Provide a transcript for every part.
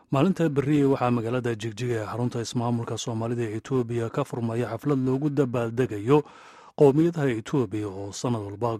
maalinta beriye waxaa magaalada jigjiga ee xarunta ismaamulka soomaalida ee etoobiya ka furmaya xaflad loogu dabaaldegayo qowmiyadaha etoobiya oo sanad walba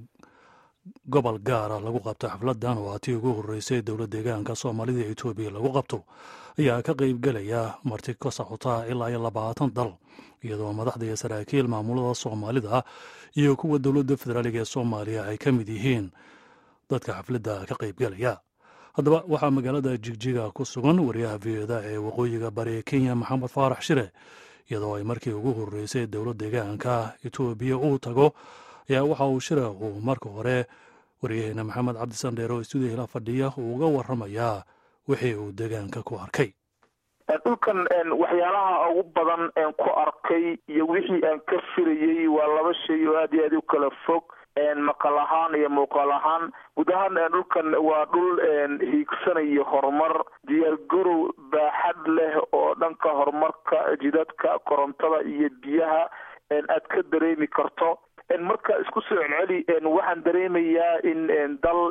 gobol gaara lagu qabto xafladan oo atii ugu horreysay dowlad deegaanka soomaalida ee etoobiya lagu qabto ayaa ka qaybgelaya marti ka socota ilaa iyo labaatan dal iyadoo madaxda iyo saraakiil maamulada soomaalida iyo kuwa dowladda federaaliga ee soomaaliya ay ka mid yihiin dadka xafladda ka qaybgelaya haddaba waxaa magaalada jigjiga ku sugan wariyaha v eda ee waqooyiga bari kenya maxamed faarax shire iyadoo ay markii ugu horreysay dowlad deegaanka etoobiya uu tago ayaa waxa uu shire uu marka hore waryaheena maxamed cabdisandheer oo stuudiya la fadhiya uu uga waramayaa wixii uu deegaanka ku arkay dhulkan waxyaalaha ugu badan een ku arkay iyo wixii aan ka filayey waa laba shay oo aad iyo aad u kala fog maqal ahaan iyo muuqaal ahaan guud ahaan dhulkan waa dhul hiigsanayo horumar diyaargarow baaxad leh oo dhanka horumarka jidadka korontada iyo biyaha aad ka dareemi karto marka isku soo celceli waxaan dareemayaa in dal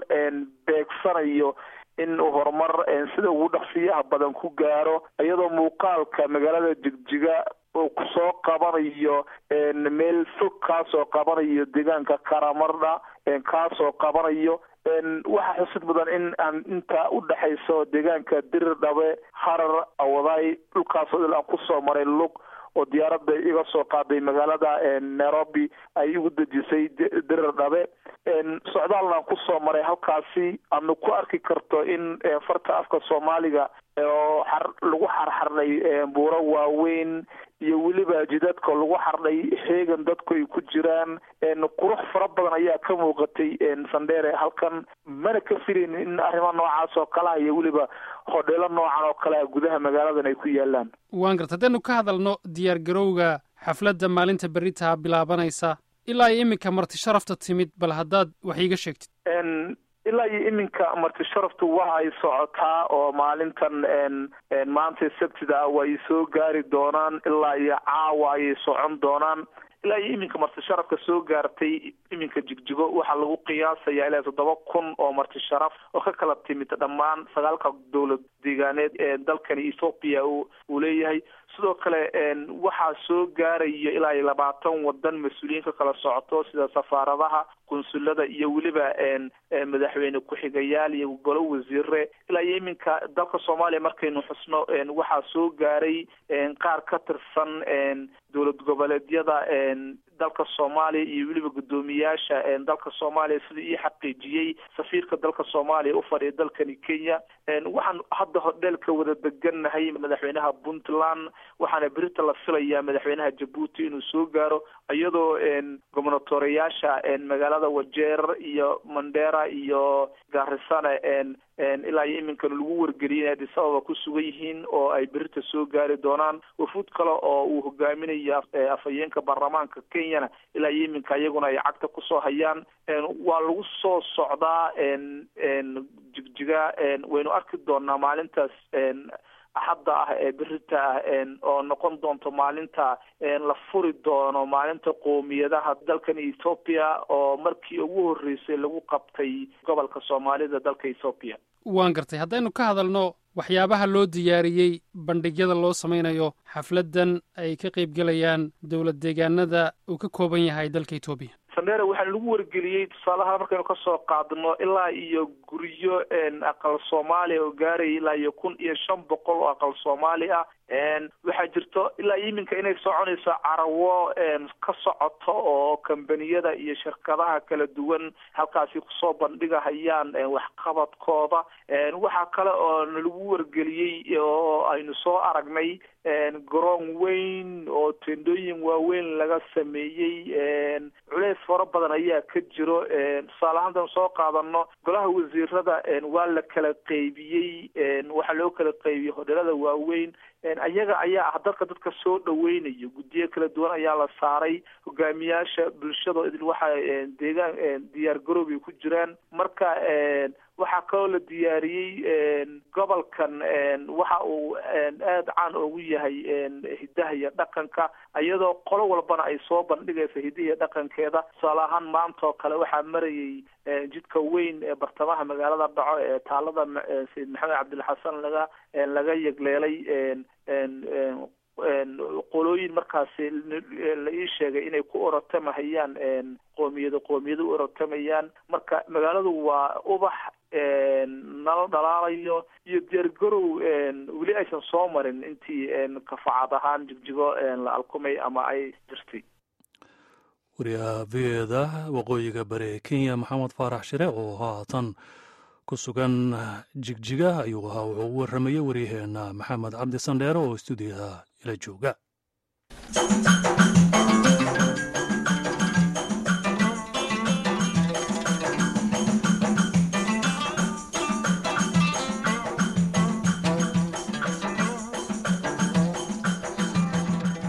beegsanayo in uu horumar sida ugu dhaqsiyaha badan ku gaaro iyadoo muuqaalka magaalada jigjiga uu kusoo qabanayo meel fog kaasoo qabanayo deegaanka karamardha kaasoo qabanayo waxaa xusid mudan in aan inta udhexayso deegaanka dirir dhabe harar awadaay dhulkaasoo il aan kusoo maray lug oo diyaaradda iga soo qaaday magaalada nairobi ay igu dejisay dirir dhabe socdaalna aan kusoo maray halkaasi aadna ku arki karto in farta afka soomaaliga oo lagu xarxarnay buuro waaweyn iyo weliba jidadka lagu xardhay heegan dadku ay ku jiraan qurux fara badan ayaa ka muuqatay sandheere halkan mana ka filayn in arrimo noocaas oo kaleha iyo weliba hodheelo noocan oo kalea gudaha magaaladan ay ku yaalaan waan garta haddaynu ka hadalno diyaar garowga xafladda maalinta beritaha bilaabanaysa ilaa iyo iminka marti sharafta timid bal haddaad wax iiga sheegtid ilaa iyo iminka marti sharaftu waxa ay socotaa oo maalintan maanta sabtida ah waa ay soo gaari doonaan ilaa iyo caawa ayay socon doonaan ilaa iyo iminka marti sharafka soo gaartay iminka jigjigo waxaa lagu qiyaasayaa ilaa toddoba kun oo marti sharaf oo ka kala timid dhammaan sagaalka dowlad deegaaneed ee dalkani ethoopia uu leeyahay sidoo kale waxaa soo gaaraya ilaa iyo labaatan wadan mas-uuliyiin ka kala socoto sida safaaradaha qunsulada iyo weliba madaxweyne ku-xigayaal iyo golo wasiire ilaa iyo iminka dalka soomaaliya markaynu xusno waxaa soo gaaray qaar ka tirsan dowlad goboleedyada dalka soomaaliya iyo weliba guddoomiyaasha dalka soomaaliya sida ii xaqiijiyey safiirka dalka soomaaliya ufadhiya dalkani kenya waxaan hadda hodheelka wada degannahay madaxweynaha puntland waxaana berita la filayaa madaxweynaha jabuuti inuu soo gaaro iyadoo gobernatoreyaasha magaalada wajeer iyo mandera iyo garisana ilaa iyo iminkana lagu wargeliyay inay addis ababa ku sugan yihiin oo ay berita soo gaari doonaan wafuud kale oo uu hogaaminayo afhayeenka baarlamaanka kenyana ilaa iyo iminka iyaguna ay cagta kusoo hayaan waa lagu soo socdaa jigjiga waynu arki doonaa maalintaas axadda ah ee berita ah oo noqon doonto maalinta la furi doono maalinta qoomiyadaha dalkan ethoopia oo markii ugu horreysay lagu qabtay gobolka soomaalida dalka ethoopia waan gartay haddaynu ka hadalno waxyaabaha loo diyaariyey bandhigyada loo samaynayo xafladdan ay ka qaybgelayaan dowlad deegaanada uu ka kooban yahay dalka etoobiya sandere waxaa lagu wargeliyey tusaalaha markaynu kasoo qaadno ilaa iyo guryo aqal soomaaliya oo gaaraya ilaa iyo kun iyo shan boqol oo aqal soomaali ah waxaa jirto ilaa iyo iminka inay soconayso carawo ka socoto oo kambaniyada iyo shirkadaha kala duwan halkaasi kusoo bandhigahayaan waxqabadkooda waxaa kale oo nalagu wargeliyey oo aynu soo aragnay garoon weyn oo tendooyin waaweyn laga sameeyey culeys fara badan ayaa ka jiro tusaale ahaantan soo qaadano golaha wasiirada waa la kala qeybiyey waxaa loo kala qeybiyey hodhelada waaweyn ayaga ayaa ah dadka dadka soo dhaweynayo guddiyo kala duwan ayaa la saaray hogaamiyaasha bulshada idin waxa deegaan diyaar garoobay ku jiraan marka waxaa kaloo la diyaariyey gobolkan waxa uu aada caan ugu yahay hidaha iyo dhaqanka iyadoo qolo walbana ay soo bandhigaysa hidaha iyo dhaqankeeda tusaale ahaan maanta oo kale waxaa marayay jidka weyn ee bartamaha magaalada dhaco ee taalada sayid maxamed cabdilxasan laga laga yegleelay qolooyin markaasi la ii sheegay inay ku orotamahayaan qoomiyado qoomiyado u orotamayaan marka magaaladu waa ubax nala dhalaalayo iyo diyaargarow weli aysan soo marin intii kafacad ahaan jigjigo la alkumay ama ay jirtay wariyaha v eda waqooyiga bari ee kenya maxamed faarax shire oo haatan ku sugan jigjiga ayuu ahaa wuxuu u warramayey waryaheena maxamed cabdi sandheere oo stuudiyaha ila jooga